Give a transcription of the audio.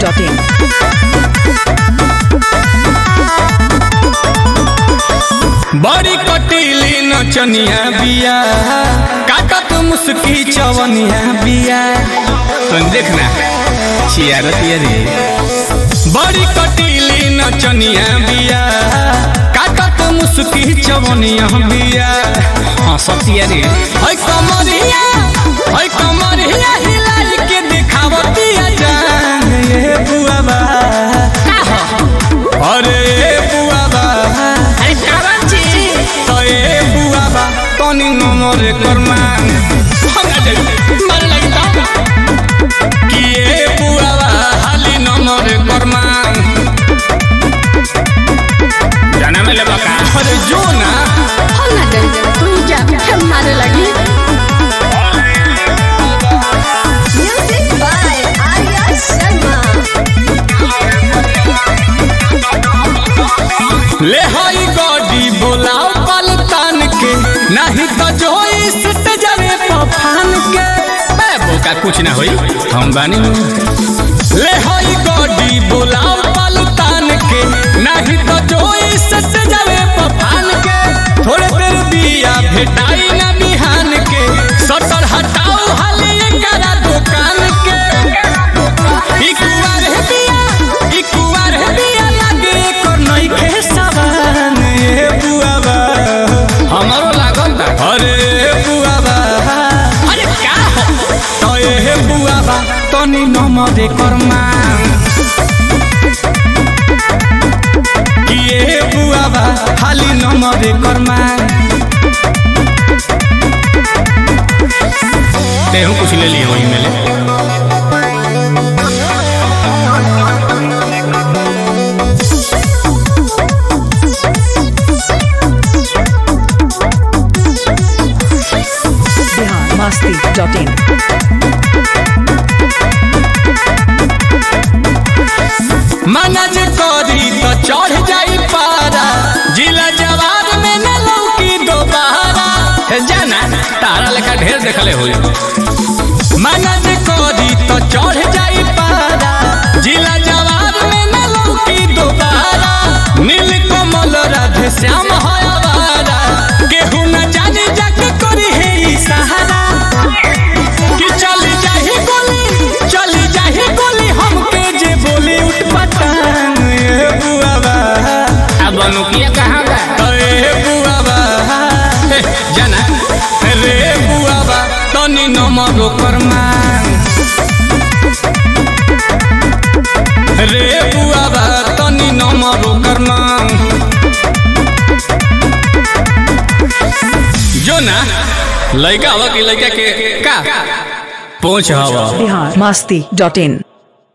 biharmasti.in बड़ी कटीली नचनिया बिया काटत मुस्की चवनिया बिया तुम देखना छियारतिया रे बड़ी कटीली नचनिया बिया काटत मुस्की चवनिया बिया हाँ सतिया रे है कमरिया है कमरिया हिलाई के दिखावतिया जान ये बुआबा अरे ये बुआबा तो ए बुआबा तनी नमर करमान हमरा दे मार लगता कि ए बुआबा हाली नमर करमान जाना में लेबा का अरे जो ना होला गई तू जा फिर मारे लगी म्यूजिक बाय आर्या शर्मा ले हई गॉडी बोलाओ पलतान के नहीं तो जो इस सजरे पफान के मैं बोका कुछ ना होई हम बानी ले हई गॉडी बोलाओ पलतान के नहीं तो जो इस सजरे पफान के थोड़े देर बिया भेटाई ना बिहान के सटर हटाओ हाले करा दुकान के ई कुवार है बिया ई कुवार है बिया लागे कर नई के सवान ए बुआबा हमारो लागल बा अरे बुआबा अरे का हो तो ए बुआबा तनी नमदे करमा कि ए बुआबा हाली नमदे करमा तेहू कुछ ले लियो वही मेले biharmasti.in मना जे करी तो चढ़ जाई पारा जिला जवाब में न लौकी दोबारा हे जाना तारा लेखा ढेर देखले होई मना जे करी तो चढ़ जाई पारा जिला जवाब में न लौकी दोबारा नील कमल राधे श्याम है आवारा केहू न जाने जाके करी है ई सहारा कि चली जाही गोली चली जाही गोली हमके जे बोली उठ पटांग ए बुआबा अब अनुकिया कहाँ बा ए बुआबा ए, जाना रे बुआबा तनी नमरो करमा रे बुआबा तनी नमरो करमा जो ना लड़का हवा की लड़का के का पहुंच हवा biharmasti.in